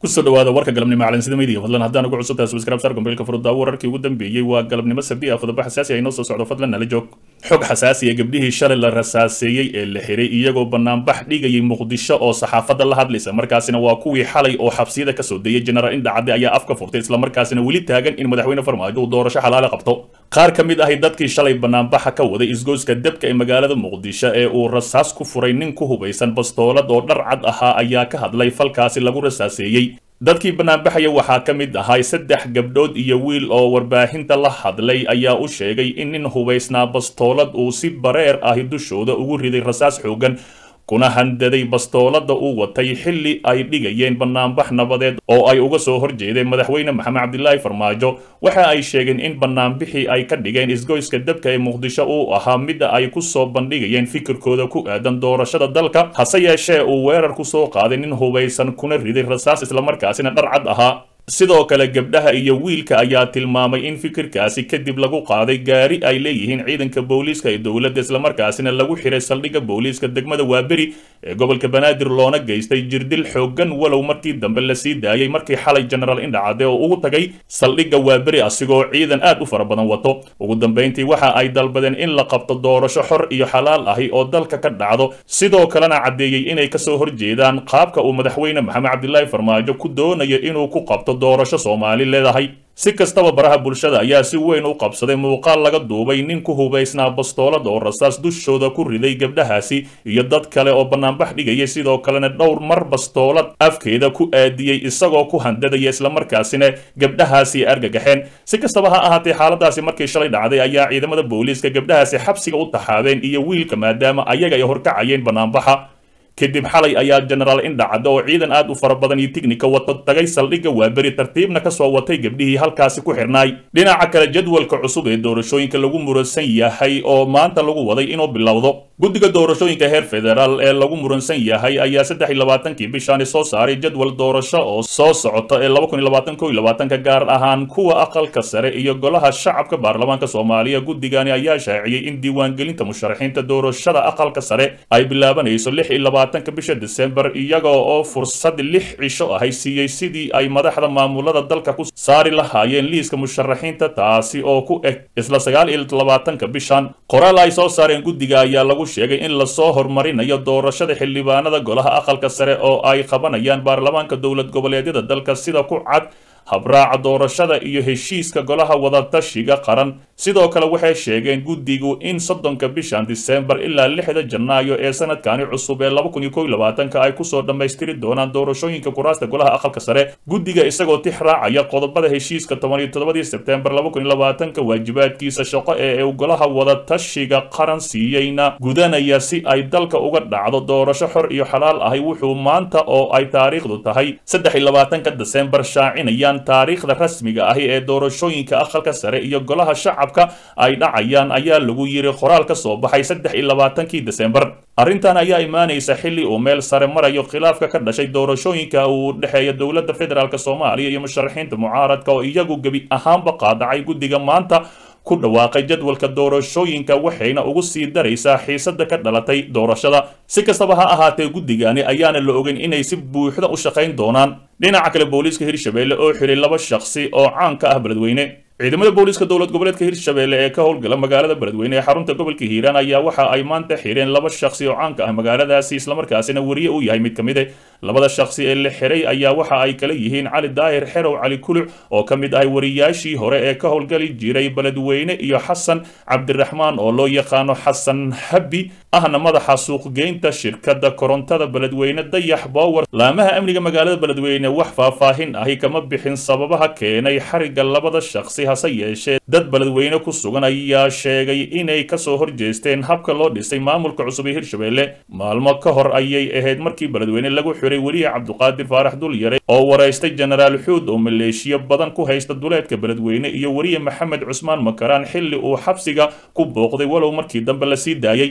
kusoo dhawaada warka galabnimo calansida media fadlan haddaan ugu cusubtahay subscribe sar gombeelka furudaawo wararkii ugu dambeeyey waa galabnimo sabdi ah qodobo xasaasi ah inoo soo socdo fadlan nala joog xog xasaasi ah gabdhihii shalay la rasaaseeyey ee la xiray iyagoo banaanbax dhigayay muqdisho oo saxaafadda la hadlaysa markaasina waa kuwii xalay oo xabsiyada kasoo dayay jenaraal indhacadde ayaa afka furtay islamarkaasina weli taagan in madaxweyne farmaajo uu doorasho xalaale qabto qaar ka mid ahi dadkii shalay banaanbaxa ka waday isgoyska debka ee magaalada muqdisho ee uu rasaas ku furay nin ku hubaysan bastoolad oo dhar cad ahaa ayaa ka hadlay falkaasi lagu rasaaseeyey dadkii banaanbaxaya waxaa ka mid ahay saddex gabdhood iyo wiil oo warbaahinta la hadlay ayaa u sheegay in nin hubaysnaa bastoolad uu si bareer ahi dushooda ugu riday rasaas xoogan kuna handaday bastoolada uu watay xilli ay dhigayeen banaanbax nabadeed oo ay uga soo horjeedeen madaxweyne maxamed cabdilaahi farmaajo waxa ay sheegeen in banaanbixii ay ka dhigeen isgoyska dabka ee muqdisho uu ahaa midda ay ku soo bandhigayeen fikirkooda ku aadan doorashada dalka hase yeeshee uu weerar ku soo qaaday nin hubaysan kuna riday rasaas islamarkaasina dhar cad ahaa sidoo kale gabdhaha iyo wiilka ayaa tilmaamay in fikirkaasi kadib lagu qaaday gaari ay leeyihiin ciidanka booliiska ee dowladda islamarkaasina lagu xiray saldhigga booliiska degmada waaberi ee gobolka banaadir loona geystay jirdil xooggan walow markii dambe la sii daayay markii xalay jenaraal indhacade oo ugu tagay saldhigga waaberi asigoo ciidan aad u fara badan wato ugu dambayntii waxa ay dalbadeen in la qabto doorasho xor iyo xalaal ahi oo dalka ka dhacdo sidoo kalena caddeeyey inay kasoo horjeedaan qaabka uu madaxweyne maxamed cabdilaahi farmaajo ku doonayo inuu ku qabto doorasho soomaali leedahay si kastaba baraha bulshada ayaa si weyn u qabsaday muuqaal laga duubay nin ku hubaysnaa bastoolad oo rasaas dushooda ku riday gabdhahaasi iyo dad kale oo banaanbax dhigaya sidoo kalena dhowr mar bastoolad afkeeda ku aadiyey isagoo ku handadaya islamarkaasina gabdhahaasi argagaxeen si kastaba ha ahaatee xaaladaasi markii shalay dhacday ayaa ciidamada booliiska gabdhahaasi xabsiga u taxaabeen iyo wiilka maadaama ayaga ay horkacayeen banaanbaxa kadib xalay ayaa jenaraal indhacadde oo ciidan aad u fara badan iyo tignika wato tagay saldhigga waaberi tartiibna kasoo watay gabdhihii halkaasi ku xirnaay dhinaca kale jadwalka cusub ee doorashooyinka lagu muransan yahay oo maanta lagu waday inuu bilowdo guddiga doorashooyinka heer federaal ee lagu muransan yahay ayaa saddex iyo labaatankii bishaani soo saaray jadwal doorasho oo soo socota ee laba kun iyo labaatan ko iyo labaatanka gaar ahaan kuwa aqalka sare iyo golaha shacabka baarlamaanka soomaaliya guddigani ayaa shaaciyey in diiwaangelinta musharaxiinta doorashada aqalka sare ay bilaabanayso lix iyo labaatanka bisha desembar iyaga oo fursad lix cisho ahay siiyey sidii ay madaxda maamulada dalka ku saari lahaayeen liiska musharaxiinta taasi oo ku eg isla sagaal iyo labaatanka bishan qoraal ay soo saareen guddiga ayaa lagu sheegay in lasoo horumarinayo doorashada xildhibaanada golaha aqalka sare oo ay qabanayaan baarlamaanka dowlad goboleedyada dalka sida ku cad habraaca doorashada iyo heshiiska golaha wadatashiga qaran sidoo kale waxay sheegeen guddigu in soddonka bishan disembar ilaa lixda janaayo ee sanadkani cusub ee laba kun iyo kow iyo labaatanka ay kusoo dhammaystiri doonaan doorashooyinka kuraasta golaha aqalka sare guddiga isagoo tix raacaya qodobada heshiiska toban iyo toddobadii sebtembar laba kun iyo labaatanka waajibaadkiisa shaqo ee uu golaha wadatashiga qaran siiyeyna gudanaya si ay dalka uga dhacdo doorasho xor iyo xalaal ahi wuxuu maanta oo ay taariikhdu tahay saddex iyo labaatanka desembar shaacinaya taariikhda rasmiga ahi ee doorashooyinka aqalka sare iyo golaha shacabka ay dhacayaan ayaa lagu yiri qoraal ka soo baxay saddex iyo labaatankii desembar arrintan ayaa imaanaysa xilli uu meel sare marayo khilaafka ka dhashay doorashooyinka uu dhexeeya dowladda federaalk soomaaliya iyo musharaxiinta mucaaradka oo iyagu gebi ahaanba qaadacay guddiga maanta ku dhawaaqay jadwalka doorashooyinka waxayna ugu sii daraysaa xiisada ka dhalatay doorashada si kastaba ha ahaatee guddigani ayaana la ogeyn inay si buuxda u shaqayn doonaan dhinaca kale booliiska hirshabelle oo xiray laba shakhsi oo caan ka ah beledweyne ciidamada booliiska dowlad goboleedka hirshabelle ee ka howlgala magaalada beledweyne ee xarunta gobolka hiiraan ayaa waxa ay maanta xireen laba shakhsi oo caanka ah magaaladaasi islamarkaasina weriye uu yahay mid ka mid e labada shakhsi ee la xiray ayaa waxa ay kala yihiin cali daahir xerow cali kuluc oo ka mid ahay wariyaashii hore ee ka howlgali jiray beledweyne iyo xasan cabdiraxmaan oo loo yaqaano xasan habi ahna madaxa suuqgeynta shirkadda korontada beledweyne dayax bower laamaha amniga magaalada beledweyne wax faahfaahin ahi kama bixin sababaha keenay xariga labada shakhsi hase yeeshee dad beledweyne ku sugan ayaa sheegay inay kasoo horjeesteen habka loo dhisay maamulka cusub ee hirshabelle maalmo ka hor ayay ahayd markii beledweyne lagu xiray weliye cabduqaadir faarax dulyare oo waraystay jenaraal xuud oo maleeshiyo badan ku haysta duleedka beledweyne iyo weriye maxamed cusmaan makaraan xilli uu xabsiga ku booqday walow markii dambe la sii daayey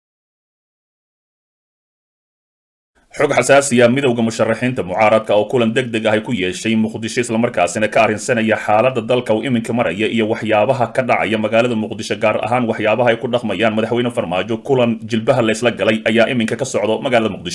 xog xasaasiya midowda musharaxiinta mucaaradka oo kulan deg deg ah ku yeeshay muqdisho islamarkaasina ka arrinsanaya xaaladda dalka uu iminka maraya iyo waxyaabaha ka dhacaya magaalada muqdisho gaar ahaan waxyaabaha ay ku dhaqmayaan madaxweyne farmaajo kulan jilbaha laysla galay ayaa iminka ka socdo magaalada muqdisho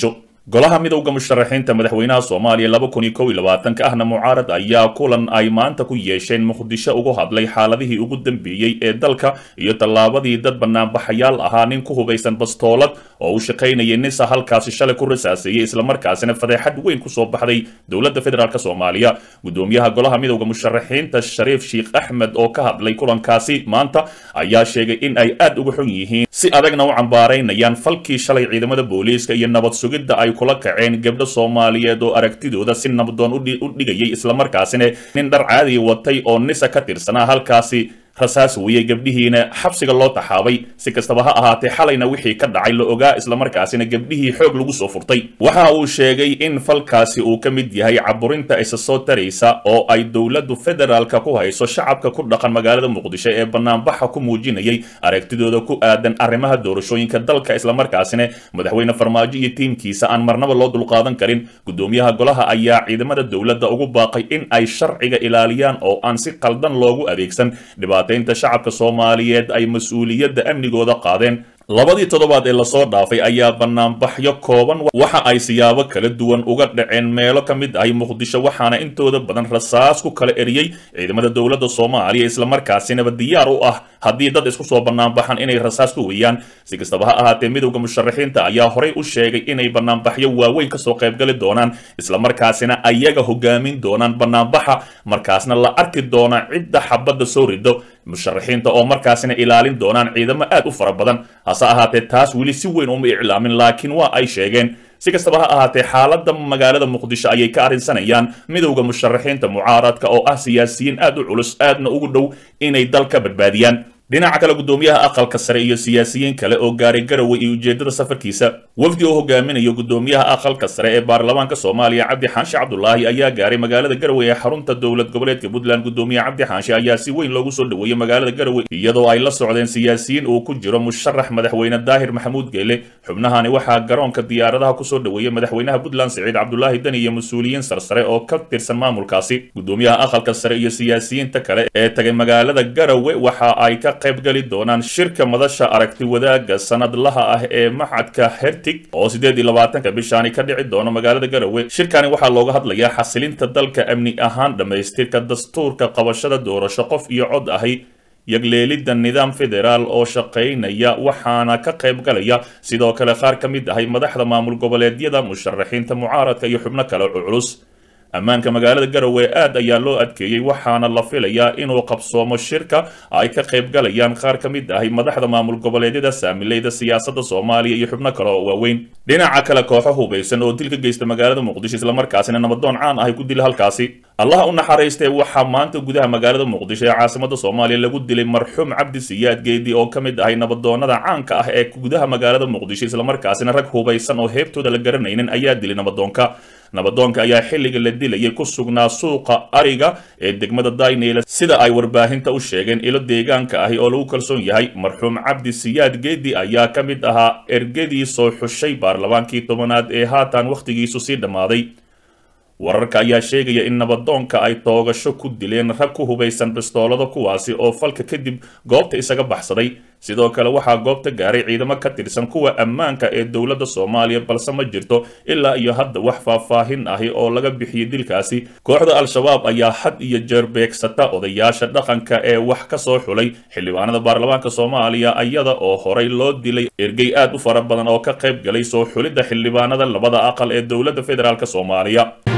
golaha midowda musharaxiinta madaxweynaha soomaaliya laba kun iyo kow iyo labaatanka ahna mucaarad ayaa kulan ay maanta ku yeesheen muqdisho ugu hadlay xaaladihii ugu dambeeyey ee dalka iyo tallaabadii dad banaanbaxayaal ahaa nin ku hubaysan bastoolad oo u shaqaynayay nisa halkaasi shalay ku rasaaseeyey islamarkaasina fadeexad weyn kusoo baxday dowladda federaalk soomaaliya gudoomiyaha golaha midowda musharaxiinta shariif sheikh axmed oo ka hadlay kulankaasi maanta ayaa sheegay in ay aad uga xun yihiin si adagna u cambaaraynayaan falkii shalay ciidamada booliiska iyo nabad sugidda ay kula kaceen gabdho soomaaliyeed oo aragtidooda si nabdoon u dhigayay islamarkaasina nin dhar caadi watay oo nisa ka tirsanaa halkaasi rasaas weeyey gabdhihiina xabsiga loo taxaabay si kastaba ha ahaatee xalayna wixii ka dhacay la ogaa islamarkaasina gabdhihii xoog lagu soo furtay waxa uu sheegay in falkaasi uu ka mid yahay caburinta isa soo taraysa oo ay dowladdu federaalka ku hayso shacabka ku dhaqan magaalada muqdisho ee banaanbaxa ku muujinayay aragtidooda ku aadan arrimaha doorashooyinka dalka islamarkaasina madaxweyne farmaajo iyo tiimkiisa aan marnaba loo dulqaadan karin gudoomiyaha golaha ayaa ciidamada dowladda ugu baaqay in ay sharciga ilaaliyaan oo aan si qaldan loogu adeegsan dhibaataynta shacabka soomaaliyeed ay mas-uuliyadda amnigooda qaadeen labadii toddobaad ee lasoo dhaafay ayaa banaanbaxyo kooban waxa ay siyaabo kala duwan uga dhaceen meelo ka mid ahay muqdisho waxaana intooda badan rasaas ku kala eriyey ciidamada dowladda soomaaliya islamarkaasinaba diyaar u ah haddii dad isku soo banaanbaxan inay rasaas ku weeyaan si kastaba ha ahaatee midowda musharaxiinta ayaa horey u sheegay inay banaanbaxyo waaweyn kasoo qaybgali doonaan islamarkaasina ayaga hogaamin doonaan banaanbaxa markaasna la arki doona cidda xabadda soo rido musharaxiinta oo markaasina ilaalin doonaan ciidamo aad u fara badan hase ahaatee taas weli si weyn uma iclaamin laakiin waa ay sheegeen si kastaba ha ahaatee xaaladda magaalada muqdisho ayay ka arrinsanayaan midowda musharaxiinta mucaaradka oo ah siyaasiyiin aad u culus aadna ugu dhow inay dal ka badbaadiyaan dhinaca kale gudoomiyaha aqalka sare iyo siyaasiyiin kale oo gaaray garowe iyo ujeedada safarkiisa wafdi oo hogaaminayo gudoomiyaha aqalka sare ee baarlamaanka soomaaliya cabdi xaanshe cabdulaahi ayaa gaaray magaalada garowe ee xarunta dowlad goboleedka puntland gudoomiye cabdi xaanshe ayaa si weyn loogu soo dhoweeyey magaalada garowe iyadoo ay la socdeen siyaasiyiin uu ku jiro musharax madaxweyne daahir maxamuud geele xubnahani waxaa garoonka diyaaradaha kusoo dhoweeyey madaxweynaha puntland siciid cabdulaahi deni iyo mas-uuliyiin sarsare oo ka tirsan maamulkaasi gudoomiyaha aqalka sare iyo siyaasiyiinta kale ee tagay magaalada garowe waxa ay ka qaybgali doonaan shirka madasha aragti wadaagga sanadlaha ah ee maxadka hertig oo sideed iyo labaatanka bishaani ka dhici doono magaalada garowe shirkani waxaa looga hadlayaa xasilinta dalka amni ahaan dhammaystirka dastuurka qabashada doorasho qof iyo cod ahi yagleelidda nidaam federaal oo shaqaynaya waxaana ka qayb galaya sidoo kale qaar ka mid ahay madaxda maamul goboleedyada musharaxiinta mucaaradka iyo xubno kale oo culus ammaanka magaalada garowe aad ayaa loo adkeeyey waxaana la filayaa inuu qabsoomo shirka ay ka qayb galayaan qaar ka mid ahay madaxda maamul goboleedyada saamileyda siyaasadda soomaaliya iyo xubno kale oo waaweyn dhinaca kale kooxo hubaysan oo dil ka geysta magaalada muqdisho islamarkaasina nabadoon caan ahay ku dila halkaasi allaha u naxariistee waxaa maanta gudaha magaalada muqdisho ee caasimada soomaaliya lagu dilay marxuum cabdi siyaad geedi oo ka mid ahay nabadoonada caanka ah ee gudaha magaalada muqdisho islamarkaasina rag hubaysan oo heebtooda la garanaynin ayaa dilay nabadoonka nabadoonka ayaa xilliga la dilayay ku sugnaa suuqa ariga ee degmada dayneyla sida ay warbaahinta u sheegeen ilo deegaanka ahi oo lagu kalsoon yahay marxuum cabdi siyaad geedi ayaa ka mid ahaa ergadii soo xushay baarlamaankii tobanaad ee haatan wakhtigiisu sii dhammaaday wararka ayaa sheegaya in nabadoonka ay toogasho ku dileen rag ku hubaysan bistoolada kuwaasi oo falka kadib goobta isaga baxsaday sidoo kale waxaa goobta gaaray ciidamo ka tirsan kuwa ammaanka ee dowladda soomaaliya balse ma jirto ilaa iyo hadda wax faahfaahin ahi oo laga bixiyey dilkaasi kooxda al-shabaab ayaa had iyo jeer beegsata odayaasha dhaqanka ee wax ka soo xulay xildhibaanada baarlamaanka soomaaliya iyada oo horay loo dilay ergey aad u fara badan oo ka qayb galay soo xulidda xildhibaanada labada aqal ee dowladda federaalk soomaaliya